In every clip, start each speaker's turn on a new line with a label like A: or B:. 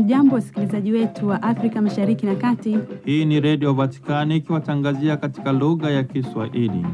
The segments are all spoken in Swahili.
A: Hamjambo, wasikilizaji wetu wa Afrika Mashariki na Kati.
B: Hii ni Redio Vatikani ikiwatangazia katika lugha ya Kiswahili.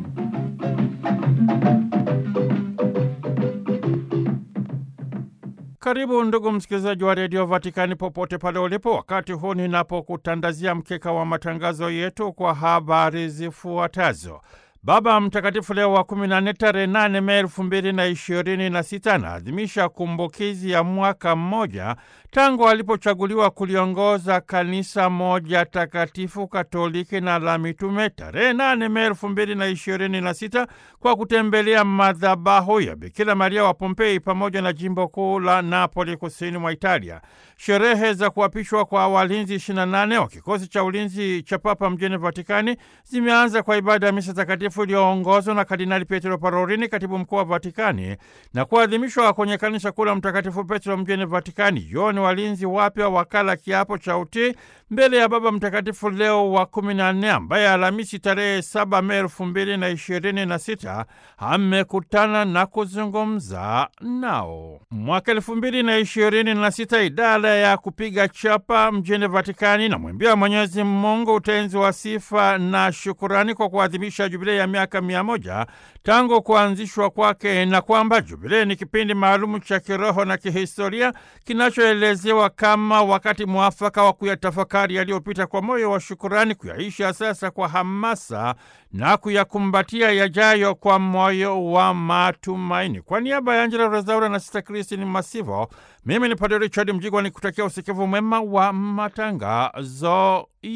B: Karibu ndugu msikilizaji wa Redio Vatikani popote pale ulipo, wakati huu ninapokutandazia mkeka wa matangazo yetu kwa habari zifuatazo. Baba Mtakatifu Leo wa kumi na nne tarehe nane Mei elfu mbili na ishirini na sita anaadhimisha kumbukizi ya mwaka mmoja tangu alipochaguliwa kuliongoza kanisa moja takatifu katoliki na la mitume tarehe nane Mei elfu mbili na ishirini na sita kwa kutembelea madhabahu ya Bikira Maria wa Pompei pamoja na jimbo kuu la Napoli kusini mwa Italia. Sherehe za kuapishwa kwa walinzi 28 wa kikosi cha ulinzi cha Papa mjini Vatikani zimeanza kwa ibada ya misa takatifu iliyoongozwa na Kardinali Pietro Parolini, katibu mkuu wa Vatikani, na kuadhimishwa kwenye kanisa kuu la Mtakatifu Petro mjini Vatikani. Yoni walinzi wapya wakala kiapo cha utii mbele ya Baba Mtakatifu Leo wa kumi na nne ambaye Alhamisi tarehe saba Mei elfu mbili na ishirini na sita amekutana na kuzungumza nao. Mwaka elfu mbili na ishirini na sita idara ya kupiga chapa mjini Vatikani na mwimbia Mwenyezi Mungu utenzi wa sifa na shukurani kwa kuadhimisha jubilei ya miaka mia moja tangu kuanzishwa kwake, na kwamba jubilei ni kipindi maalumu cha kiroho na kihistoria kinachoelezewa kama wakati mwafaka wa kuyatafakari yaliyopita kwa moyo wa shukurani, kuyaisha sasa kwa hamasa na kuyakumbatia yajayo kwa moyo wa matumaini. Kwa niaba ya Angela Rezaura na Sista Kristini Masivo, mimi ni Padre Richard Mjigwa ni kutakia usikivu mwema wa matangazo